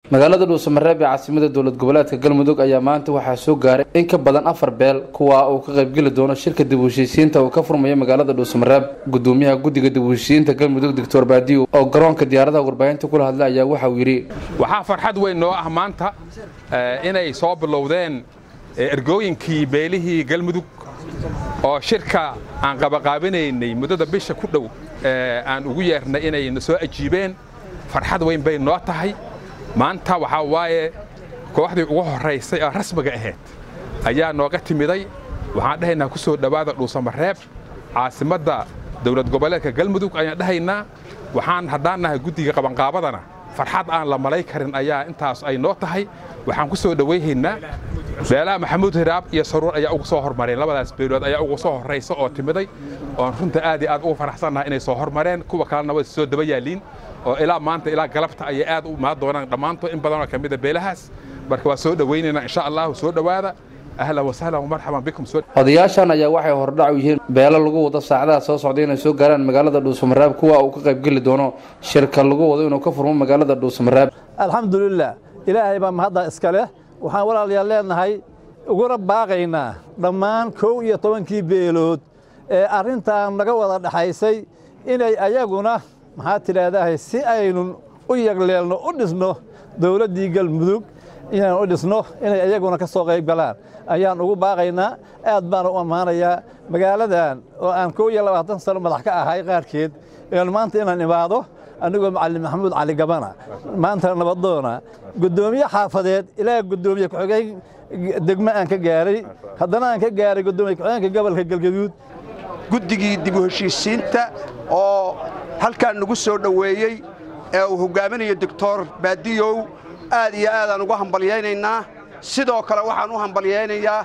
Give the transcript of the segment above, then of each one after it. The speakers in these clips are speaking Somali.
magaalada dhuusamareeb ee caasimada dowlad goboleedka galmudug ayaa maanta waxaa soo gaaray in ka badan afar beel kuwaa uu ka qaybgeli doono shirka dib u heshiisiinta uu ka furmayo magaalada dhuusamareeb gudoomiyaha guddiga dib u heshiisiinta galmudug doctor baadiyo oo garoonka diyaaradaha warbaahinta kula hadlay ayaa waxauu yidhi waxaa farxad weyn noo ah maanta inay soo bilowdeen ergooyinkii beelihii galmudug oo shirka aan qabaqaabinaynay muddada bisha ku dhow aan ugu yeernay inay na soo ajiibeen farxad weyn bay noo tahay maanta waxaa waaye kooxdii ugu horraysay oo rasmiga ahayd ayaa nooga timiday waxaan dhahaynaa ku soo dhowaada dhuusamareeb caasimadda dowlad goboleedka galmudug ayaan dhahaynaa waxaan haddaan nahay guddiga qabanqaabadana farxad aan la malay karin ayaa intaas ay noo tahay waxaan ku soo dhowayhaynaa beelaha maxamuud hiraab iyo saruur ayaa ugu soo hormareen labadaas beelood ayaa ugu soo horraysa oo timiday oon runta aad iyo aad ugu faraxsannahay inay soo hormareen kuwa kalena way soo daba yaalliin oo ilaa maanta ilaa galabta ayay aad u imaan doonaan dhammaantood in badanoo ka mida beelahaas marka waa soo dhowaynaynaa insha allahu soo dhowaada ahlan wasahlan wamarxaban bikum odayaashan ayaa waxay hordhac u yihiin beelo lagu wado saacadaha soo socday inay soo gaaraan magaalada dhuusamareeb kuwa uu ka qaybgeli doono shirka lagu wado inuu ka furmo magaalada dhuusamareeb alxamdulilah ilaahay baa mahadda iska leh waxaan walaalayaal leenahay uguna baaqaynaa dhammaan kow iyo tobankii beelood ee arrintan naga wada dhaxaysay inay ayaguna maxaa tidhaahdahay si aynun u yagleelno u dhisno dowladdii galmudug inaan u dhisno inay ayaguna ka soo qayb galaan ayaan ugu baaqaynaa aad baan u ammaanayaa magaaladan oo aan kow iyo labaatan sano madax ka ahay qaarkeed een maanta inaan imaado anigoo macallin maxamuud cali gabana maanta nabadoona guddoomiye xaafadeed ilaa guddoomiye ku-xigeen degmo aan ka gaaray haddana aan ka gaaray guddoomiye ku-xigeenka gobolka galgaduud guddigii dib u heshiisiinta oo halkaan nagu soo dhoweeyey ee uu hoggaaminayo doctor baadiyow aad iyo aadaan ugu hambalyaynaynaa sidoo kale waxaan u hambalyaynayaa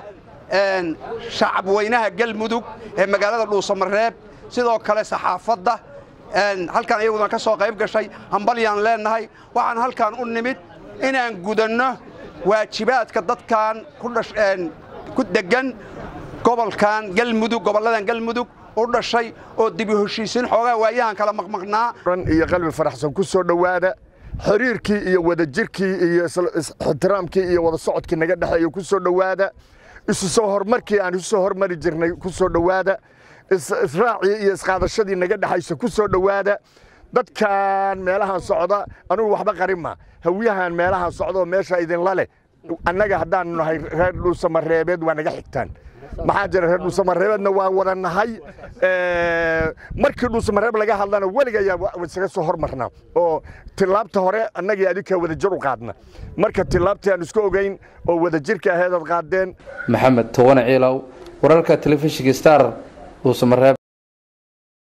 shacab weynaha galmudug ee magaalada dhuusamareeb sidoo kale saxaafadda halkaan iyaguna ka soo qayb gashay hambalyaan leennahay waxaan halkaan u nimid inaan gudanno waajibaadka dadkan ku deggan gobolkan galmudug gobolladan galmudug u dhashay oo dibu heshiisiin xoogaa waayahan kala maqmaqnaa iyo qalbi faraxsan ku soo dhowaada xiriirkii iyo wadajirkii iyo ixtiraamkii iyo wada socodkii naga dhexeeya ku soo dhowaada isu soo horumarkii aan isu soo hormari jirnay ku soo dhowaada israacii iyo isqaadashadii naga dhexaysa ku soo dhowaada dadkan meelahan socda anugu waxba qarima hawiyahan meelahan socdaoo meesha idinla leh annaga haddaanu nahay reer dhuusamareebeed waa naga xigtaan maxaa jira reer dhuusamareebeedna waa wada nahay markii dhuusamareeb laga hadlana weliga ayaa isaga soo hormarnaa oo tilaabta hore annagii adinkaa wadajir u qaadna marka tilaabtii aan isku ogayn oo wadajirka aheedaad qaadeen maxamed towane ciilow wararka telefishinka star dhuusamareeb